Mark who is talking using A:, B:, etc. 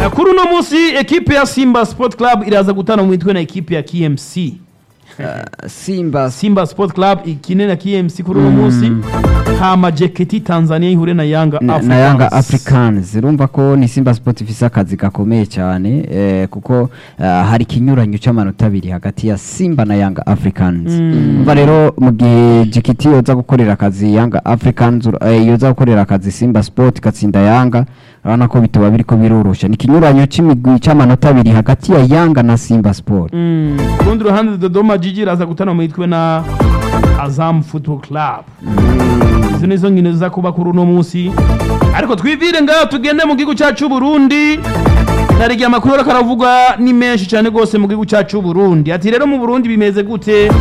A: Na kuri uno munsi ekipe ya Simba Sport Club iraza gutana mu mitwe na ekipe ya KMC.
B: simba
A: Simba Sport Club ikine na KMC kuri uno munsi. Hama JKT Tanzania ihure na Yanga
B: na,
A: Africans.
B: na yanga africans urumva ko ni simba sport ifise akazi gakomeye cyane eh, kuko eh, hari ikinyuranyo cy'amanota abiri hagati ya simba na yanga africans umva rero mu gihe gkt yoza gukorera akazi yanga africans ur- eh, yoza gukorera akazi simba sport igatsinda yanga urabona ko bituba biriko birorosha ni ikinyuranyo c'imigwi c'amanota abiri hagati ya yanga na simba sport
A: Mm. Ku rundi ruhande Dodoma Jiji iraza gutana mu mitwe na Azam Football Club. Izo nizo nkino ziza kuba kuri uno munsi. Ariko twivire ngaho tugende mu gihugu cyacu Burundi. Narigiye amakuru ariko aravuga ni menshi cyane rwose mu gihugu cyacu Burundi. Ati rero mu Burundi bimeze gute?